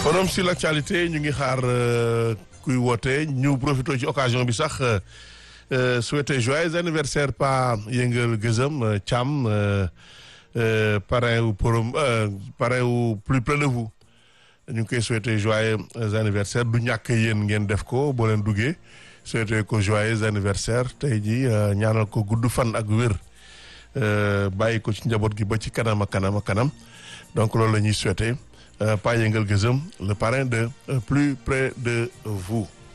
forum sur l'actualité ñu ngi xaar kuy woote ñu profité ci occasion bi sax souhaiter joyeux anniversaire pa yëngal gëzëm Thiam parrain wu forum parrain wu plus près de vous ñu ngi koy souhaiter joyeux anniversaire du ñàkk yéen ngeen def ko boo leen duggee souhaiter ko joyeux anniversaire tey ji ñaanal ko gudd fan ak wér bàyyi ko ci njaboot gi ba ci kanam a kanam a kanam donc loolu la ñuy souhaiter Pa Yëngal Gëzëm le parrain de plus près de vous